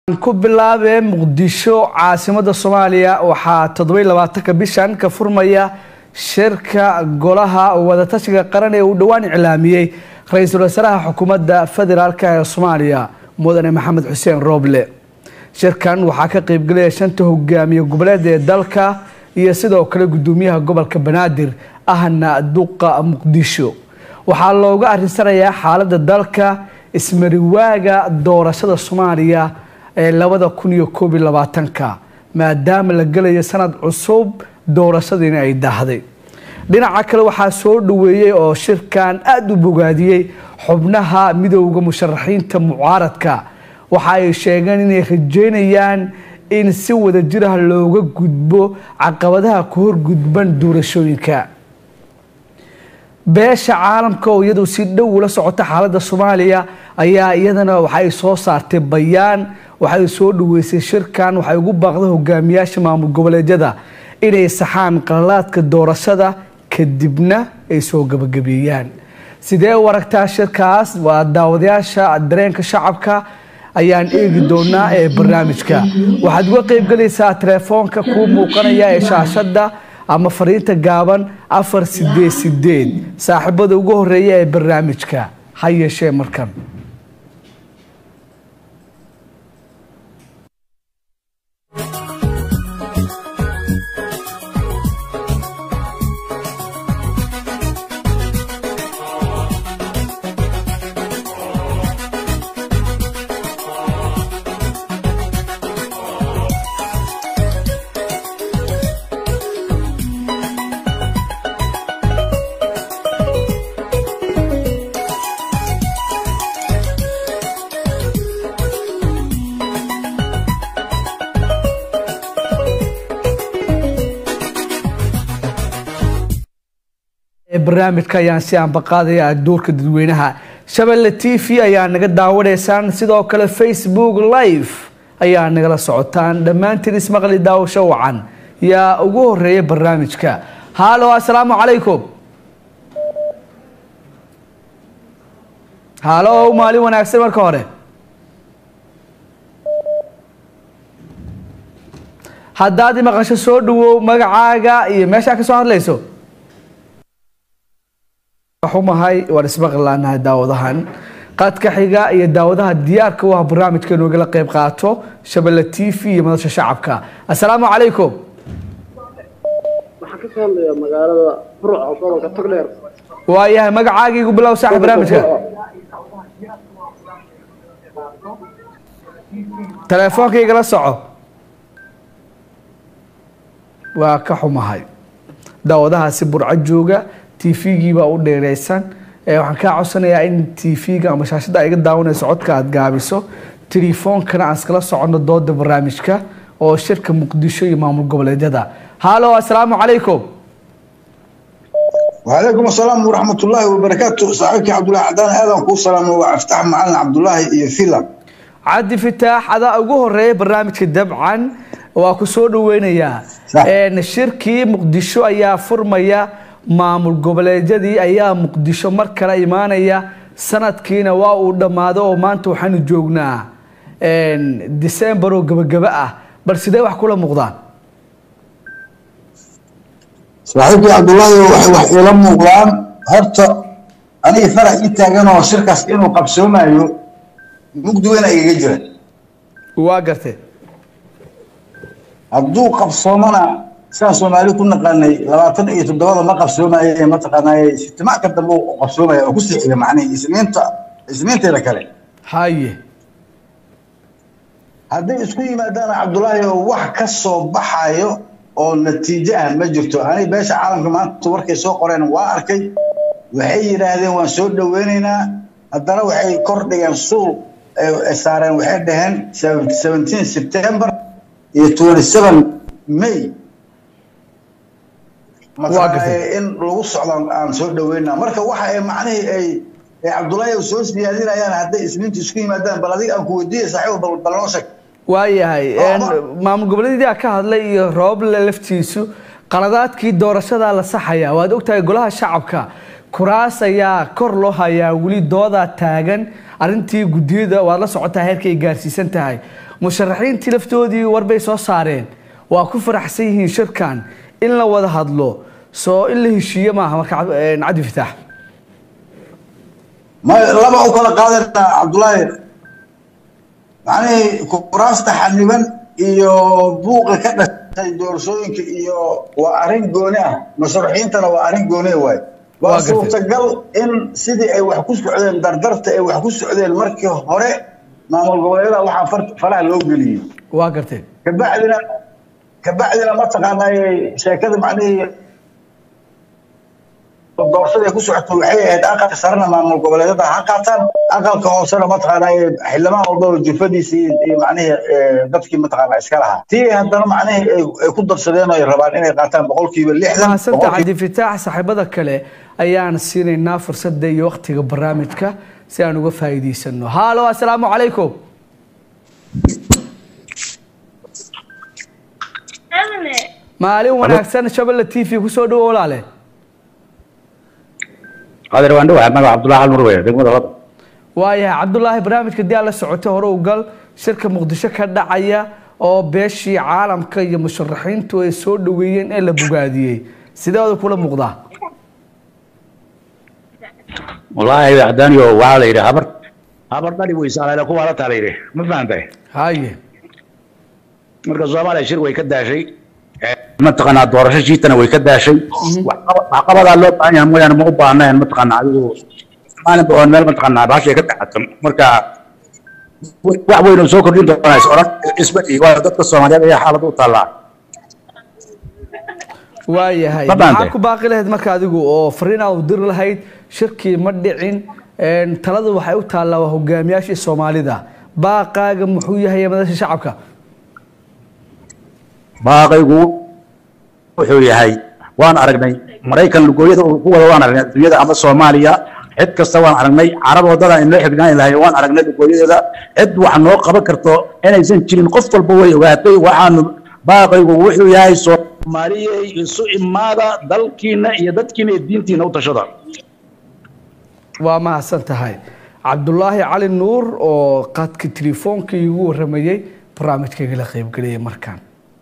ku bilaabee muqdisho caasimada soomaaliya waxaa toddoba labaatanka bishan ka furmaya shirka golaha wadatashiga qaran ee uu dhowaan iclaamiyey ra-iisul wasaaraha xukuumadda federaalk ee soomaaliya mudane maxamed xuseen rooble shirkan waxaa ka qeybgelaya shanta hogaamiye goboleed ee dalka iyo sidoo kale gudoomiyaha gobolka banaadir ahna duqa muqdisho waxaa looga arinsanayaa xaalada dalka ismariwaaga doorashada soomaaliya ee labada kun iyo koob iyo labaatanka maadaama la gelayo sanad cusub doorashadiina ay daahday dhinaca kale waxaa soo dhaweeyey oo shirkan aada u bogaadiyey xubnaha midowda musharaxiinta mucaaradka waxa ay sheegeen inay rajeynayaan in si wada jirah looga gudbo caqabadaha ku horgudban doorashooyinka beesha caalamka oo iyadu si dhow ula socota xaalada soomaaliya ayaa iyadana waxay soo saartay bayaan waxay soo dhaweysay shirkan waxay ugu baaqday hogaamiyaasha maamul goboleedyada inay saxaan qalalaadka doorashada kadibna ay soo gabagabeeyaan sidee u aragtaa shirkaas waa daawadayaasha dareenka shacabka ayaan eegi doonaa ee barnaamijka waxaad uga qeybgelaysaa telefoonka kuu muuqanaya ee shaashada ama fariinta gaaban afar sideed sideed saaxiibada ugu horeeya ee barnaamijka ha yeeshee markan barnaamijka ayaan si aanbaqaadaya duurka dadweynaha shabelle t v ayaa naga daawanaysaan sidoo kale facebook live ayaa nagala socotaan dhammaantiin ismaqli daawasho wacan yaa ugu horeeya barnaamijka halo assalaamu calaykum halo maalin wanaagsan marka hore haddaad imaqasho soo dhawow magacaaga iyo meeshaa ka soo hadlayso xumahay waan ismaqlaanahay daawadahan qadka xiga iyo daawadaha diyaarka u ah barnaamijka inoogala qeyb qaato shabelle t v iyo madasha shacabka assalaamu calaykum waxaan ka soo hadlayaa magaalada burca gobolka togdheer waayahay magacaaga igu bilow saaxib barnaamijka telefoonka igala soco waa ka xumahay daawadahaasi burco jooga tvgii baa u dheereysan waxaan kaa codsanayaa in tvga ama shaashada iga daawanayso codka aad gaabiso telefoonkana aan iskala soconno dooda barnaamijka oo shirka muqdisho iyo maamul goboleedyada halo assalaamu calaykum وعليكم السلام ورحمة الله وبركاته صاحبك عبد الله عدان آدم كو سلام وافتح معنا عبد الله iyo filan cabdi fitaax adaa ugu horeeya barnaamijka dabcan waa ku soo dhaweynayaa shirkii muqdisho ayaa furmaya maamul goboleedyadii ayaa muqdisho mar kale imaanaya sanadkiina waa uu dhammaado oo maanta waxaanu joognaa december oo gabagaba ah bal sidee wax kula muuqdaan saaxiibkii cabdullaahi waxay wax iila muuqdaan horta aniga farax ii taagan oo shirkaas inuu qabsoomayo mugdi weyna igaga jira waa gartay hadduu qabsoomana sidaan soomaali ku naqaanay labaatan iyo toddobada ma qabsoomaye mataqaanaaye ijtimaaca dambe u qabsoomaya oo ku sixiga macnihi isniinta isniinteeda kale haye hadday isku yimaadaan cabdullaahi oo wax ka soo baxayo oo natiijo ah ma jirto aniga beesha caalamka maanta warkay soo qoreen waa arkay waxay yidhaahdeen waan soo dhaweynaynaa haddana waxay kor dhigeen suul saareen waxay dhaheen seventeen september iyo twenty seven may in lagu socdo aan soo dhaweynaa marka waxa ay macnihii ay cabdullaahi soo siyaadinayaan hadday isniinta isku yimaadaan bal adiga aan ku weydiiyay saaxiib bal noo sheeg waayahay maamul goboleedyadii ka hadlay iyo rooble laftiisu qaladaadkii doorashada la saxaya waad ogtahay golaha shacabka kuraas ayaa kor loo hayaa weli doodaa taagan arintii gudiyada waad la socotaa heerka ay gaarsiisan tahay musharaxiintii laftoodii warbay soo saareen waa ku faraxsan yihiin shirkan in la wada hadlo soo in la heshiiyo maaha marka cabdi fitaax ma laba u kala qaadanaa cabdullaahi macnihii kuraasta xaniban iyo buuqa ka dhashay doorashooyinka iyo waa arrin gooni ah musharaxiintana waa arrin gooni waay waa suurtagal in sidii ay wax ku socdeen dardarta ay wax ku socdeen markii hore maamul goboleedyada waxaa faraha loo geliyey waa garteen kabacdina kabacdina mataqaanaa sheekada macnihii doorashada ku socoto waxay ahayd aqalka sarena maamul goboleedyada ha qaataan aqalka hoosena mataqaanaa xildhibaan walbaba jufadiisii iyo macnihii dadkii mataqaanaa iska lahaa tii haddana macnihii ay ku darsadeen ay rabaan inay qaataan boqolkiiba lixdan mahadsantaha cabdifitaax saaxiibada kale ayaan siinaynaa fursadda iyo waqtiga barnaamijka si aan uga faa'iidaysano haalo assalaamu calaykum maalin wanaagsan shabelle t v kusoo dhawo walaale qadir waan dhawahay magaca cabdullahi xal murweye degmada lada waayahay cabdulaahi barnaamijka dii aad la socotay hore u gal shirka muqdisho ka dhacaya oo beeshii caalamka iyo musharaxiintu ay soo dhaweeyeen ee la bogaadiyey sideeda kula muuqdaa wallaahi hadaaniyo waxaa la yidhi habar habar dhali weysaaleele kuwaa la taa la yidhi ma fahantay haye marka soomaaliya shir way ka daashay mataqaanaa doorasho shiitana way ka daashay waxqabadaa loo baahan yahay mooyaane ma u baahnayn mataqaanaa adigu maalinba oo meel mataqaanaa baashay ka dhacato marka wax weyn oo soo kordhin doonaa is oran isbadhi waa dadka soomaaliyeed ayaa xaalad u taallaa waayahay Ma baantay? maxaa ku baaqi lahayd marka adigu oo fariin aad u diri lahayd shirkii ma dhicin een, taladu waxay u taallaa waa hogaamiyaashii soomaalida baaqaaga muxuu yahay madasha shacabka baaqaygu wuxuu yahay waan aragnay maraykan lugooyada uu ku wada waan aragnay adduunyada ama soomaaliya cid kasta waan aragnay carab wadada inoo xignaani lahay waan aragnay lugooyadeeda cid wax noo qaban karto inaysan jirin qof walba way ogaatay waxaanu baaqaygu wuxuu yahay soomaaliyey isu imaada dalkiina iyo dadkiina iyo diintiina u tashada waa mahadsan tahay cabdulaahi cali nuur oo qadka telefoonkii igu waramayey barnaamijkayga la qaybgeliyay markaan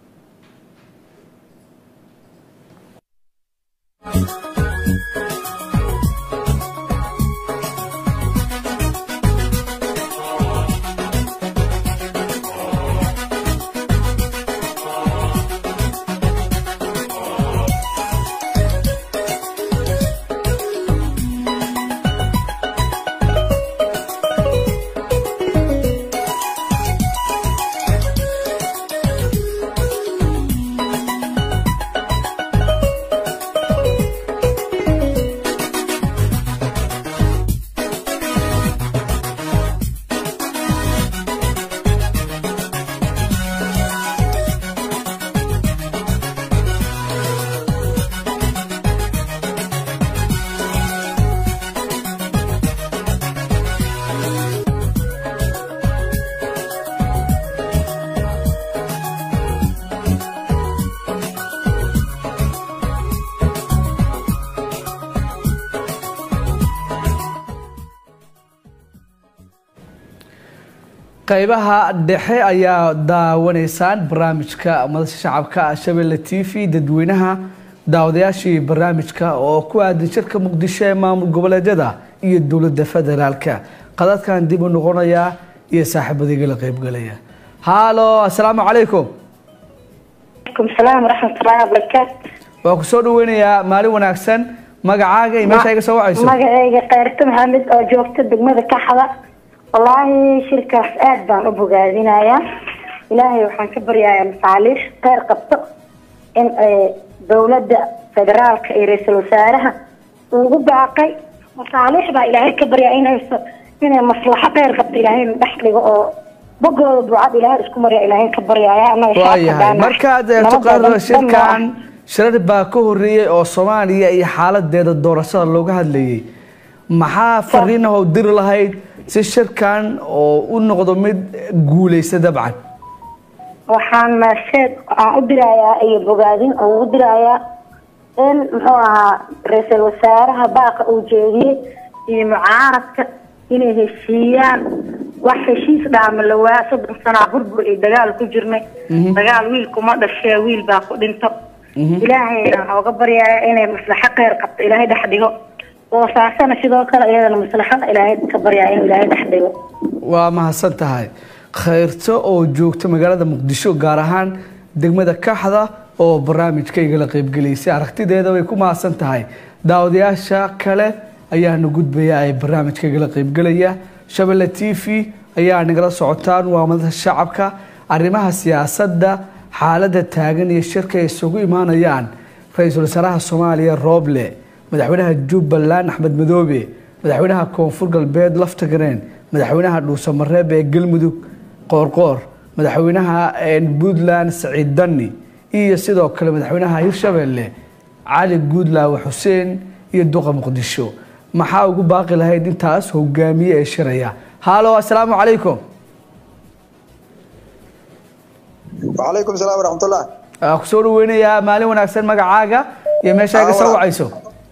qaybaha dhexe ayaa daawanaysaan barnaamijka madasha shacabka shabelle t v dadweynaha daawadayaashii barnaamijka oo ku aadan shirka muqdisho ee maamul goboleedyada iyo dowladda federaalka qadadkan dib u noqonayaa iyo saaxiibadayga la qaybgalaya haalo assalaamu calaykum عليكم السلام ورحمة الله وبركاته waa ku soo dhaweynayaa maalin wanaagsan magacaaga iyo meesha iga soo wacayso magacayga khayrto maxamed oo joogta degmada kaxda wallaahi shirkaas aad baan u bogaadinayaa ilaahay waxaan ka baryayaa masaaliix kheyr qabto in ay dowladda federaalka iyo ra-iisul wasaaraha ugu baaqay masaaliix baa ilaahay ka baryaa inayso inay maslaxo kheyr qabto ilaahay dhex dhigo oo bogooda ducad ilaahay isku marya ilaahay ka baryaya annaga shacabka waayahay baana markaad eegto nabadda qaarada dhan- shirkan shirar baa ka horeeyey oo soomaaliya iyo xaaladeeda doorashada looga hadlayay maxaa fariin ah oo diri lahayd si shirkan oo u noqdo mid guuleysta dabcan waxaan maaseed aan u dirayaa iyo bogaadin oo ugu dirayaa in muxuu ahaa ra-iisul wasaaraha baaqa uu jeediyey iyo mucaaradka inay heshiiyaan wax heshiis dhaama la waa soddon sanaa burbur iyo dagaal ku jirnay dagaal wiil kuma dhashee wiil baa ku dhinto ilaahayna waxaa uga baryaaya inay maslaxo kheyr qabto ilaahay dhex dhigo boosaasana sidoo kale iyadana maslaxada ilaahay ka baryaaya inuu ilaahay dhex dhigo waa mahadsan tahay khayrto oo joogta magaalada muqdisho gaar ahaan degmada kaxda oo barnaamijkayga la qaybgelaysay aragtideeda way ku mahadsan tahay daawadayaasha kale ayaana gudbaya ee barnaamijkayga la qaybgelaya shabelle t v ayaa nagala socotaan waa madada shacabka arrimaha siyaasadda xaaladda taagan iyo shirka ay isugu imaanayaan ra-iisul wasaaraha soomaaliya rooble madaxweynaha jubbaland axmed madoobe madaxweynaha koonfur galbeed laftagareen madaxweynaha dhuusamareeb ee galmudug qoorqoor madaxweynaha puntland saciid danni iyo sidoo kale madaxweynaha hirshabelle cali guudlaawe xuseen iyo duqa muqdisho maxaa ugu baaqi lahayd intaas hogaamiye ee shiraya haalo assalaamu calaykum وعليكم السلام ورحمة الله waxaa kusoo dhaweynayaa maalin wanaagsan magacaaga iyo meeshaa iga soo wacayso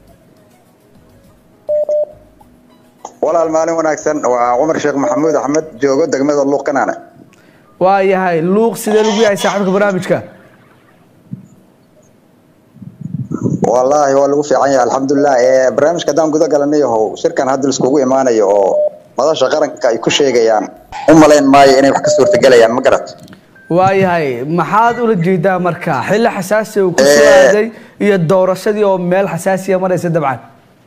walaal maalin wanaagsan waa cumar sheekh maxamuud axmed joogo degmada luuq kanaana waa yahay luuq sidee lagu yahay saaxiibka barnaamijka wallaahi waa lagu fiican yahay alxamdulilah ee barnaamijka haddaan guda galanay yahow shirkan hadda laiskugu imaanayo oo madasha qaranka ay ku sheegayaan u malayn maayo inay wax ka suurtagelayaan ma garat waa yahay maxaad ula jeedaa marka xilli xasaasi uu ku soo aaday iyo doorashadii oo meel xasaasiya maraysa dabcan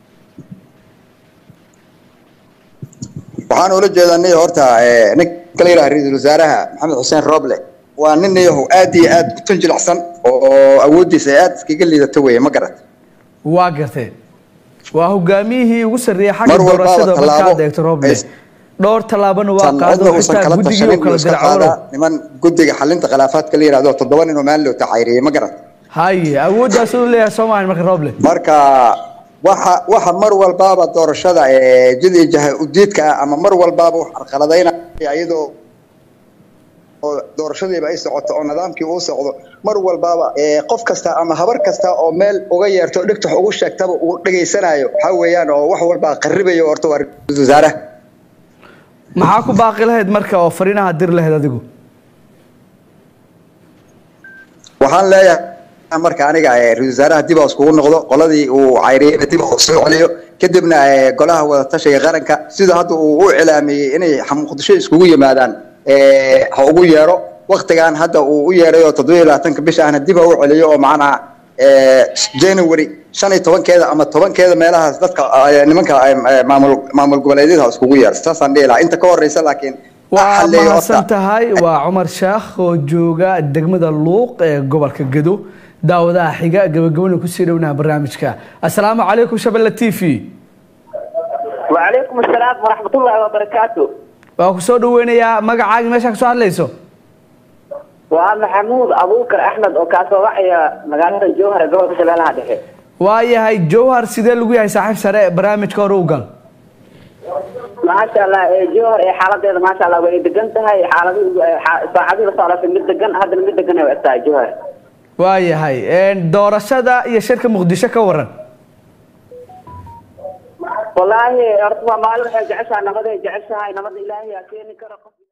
waxaan ula jeedanay horta ninka la yidhaha ra-iisul wasaaraha maxamed xuseen roble waa nin yahow aad iyo aad u tunjilacsan oo awooddiisa ay aad iskaga liidato weye ma garat waa garteen waa hogaamiyihii ugu sarreeyay Mar xagga walbaba doorashada markaad tallaabo eegto roble ay- dhowr tallaabana waa tan qaado cidna uusan xitaa kala guddigii tashanin uu kala uu iska diray qaadaa cawalow niman guddiga xalinta khilaafaadka la yidhahdo toddoba nin oo maalin loo tacayriyey ma garat haye awooddaas uu leeyahay soomaaliya marka roble marka waxa waxa mar walbaaba doorashada ee jid iyo jaha udiidka ah ama mar walbaaba wax carqaladaynaya iyadoo oo doorashadiiba ay socoto oo nidaamkii uu socdo mar walbaaba ee qof kasta ama habar kasta oo meel uga yeerto o dhigta wax ugu sheegtaba uu dhegaysanayo waxaa weeyaan oo wax walbaa qarribayo horta waa ra-iisul wasaaraha maxaa ku baaqi lahayd marka oo fariinaha dir lahayd adigu waxaan leeyahay marka aniga ee ra-iisul wasaaraha dib aa iskugu noqdo qoladii uu cayriyeyna dib aa soo celiyo kadibna ee golaha wadatashiga qaranka sida hadda uu u cilaamiyey inay muqdisho iskugu yimaadaan ee ha ugu yeero waktigan hadda uu u yeeray oo toddoba iyo labaatanka bisha ahna dib ha u celiyo oo macnaha ee january shan iyo tobankeeda ama tobankeeda meelahaas dadka ee, nimanka ee, maamul maamul goboleedyada ha iskugu yeero saasaan dhihi lahaa inta ka horeysa laakiin ha waa xalleeyo horta. mahadsan tahay waa cumar shaakh oo jooga degmada luuq ee gobolka gedo daawadaha xiga gabagabana kusii dhownaha barnaamijka assalaamu calaykum shabelle t v وعليكم السلام ورحمة الله وبركاته waa ku soo dhaweynayaa magacaaga meeshaa ka soo hadlayso وأنا محمود أبو بكر أحمد وكاسو وحيا مقالة الجوهر قبل كشبالها دحي waa yahay jowhar sidee lagu yahay saaxiib sare barnaamijka hore u gal ما شاء الله إيه جوهر إيه حالة هذا ما شاء الله وإيه دقنتها إيه حالة ساعدي لصالة في مد دقن هذا المد دقن وقتها جوهر waa yahay doorashada iyo shirka muqdisho ka waran والله أرتبا مالو حاجة عشان نمضي جعشها نمضي إلهي أكيني كرقم